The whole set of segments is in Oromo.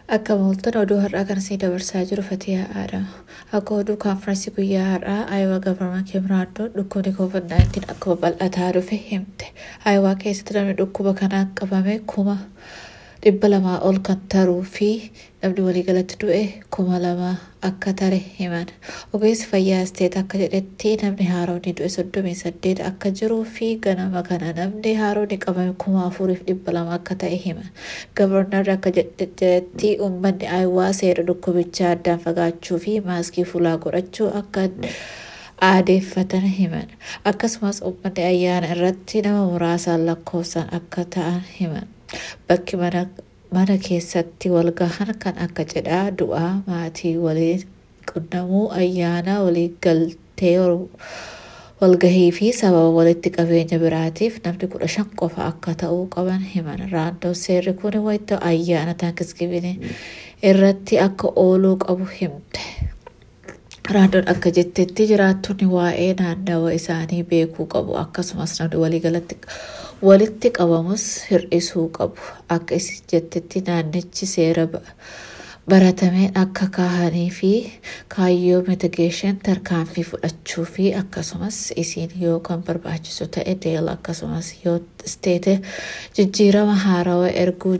Akka mooltan oduu har'aa kan isin dabarsaa jiru Fatiyaa Aadama. Akka oduu kaanfiraansii guyyaa har'aa Aayawaa Gavarman Kimraaddoon dhukkubni COVID-19 akka babal'ataa dhufe himte. Aayawaa keessatti namni dhukkuba kanaan qabame kuma dhibba lamaa ol kan taruu fi namni waliigalatti du'e kuma lama akka tare himan. Ogeessi fayyaa isteet akka jedhetti namni haaroonni du'e soddomii saddeet akka jiruu fi ganama kana namni haaroonni qabame kuma afuriif dhibba lama akka ta'e himan. Gavarnarri akka jedhetti uummanni aayawaa seera dhukkubichaa addaan fagaachuu fi maaskii fuulaa godhachuu akka aadeeffatan himan. Akkasumas uummanni ayyaana irratti nama muraasaan lakkoofsaan akka ta'an himan. Bakki mana mana keessatti walgahan kan akka cidhaa du'aa maatii waliin qunnamuu ayyaana walii galtee walgahii fi sababa walitti qabeenya biraatiif namni kudha shan qofa akka ta'uu qaban himan raandoo seerri kun wayita ayyaana taankisgibinii irratti akka ooluu qabu himte. Raandoon akka jettetti jiraattonni waa'ee naannawa isaanii beekuu qabu akkasumas namni waliigalatti walitti qabamus hir'isuu qabu akka isin jettetti naannichi seera baratameen akka kaahanii fi kaayyoo mitigeeshin tarkaanfii fudhachuu fi akkasumas isin yoo kan barbaachisu ta'e deel akkasumas yoo isteete jijjiirama haarawaa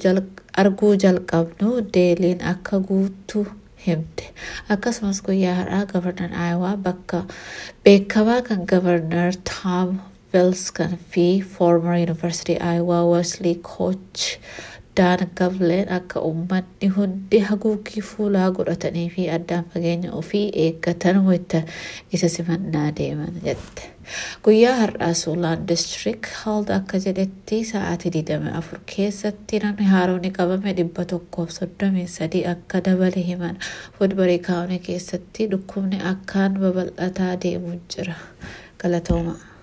arguu jalqabnu deeliin akka guutuu himte akkasumas guyyaa har'aa gavarnar aayawaa bakka beekamaa kan gavarnar taam Velskan fi former University Iowa Wesley coach Daan Gavleen akka uummanni hundi haguuggii fuulaa godhatanii fi addaan fageenya ofii eeggatan wayita isa simannaa deeman jette. Guyyaa har'aa Suulaan District Health akka jedhetti sa'aatii 24 keessatti namni haaroonni qabame dhibba tokkoof soddomii sadii akka dabale himan. Woodbury County keessatti dhukkubni akkaan babal'ataa deemuu jira. Galatooma.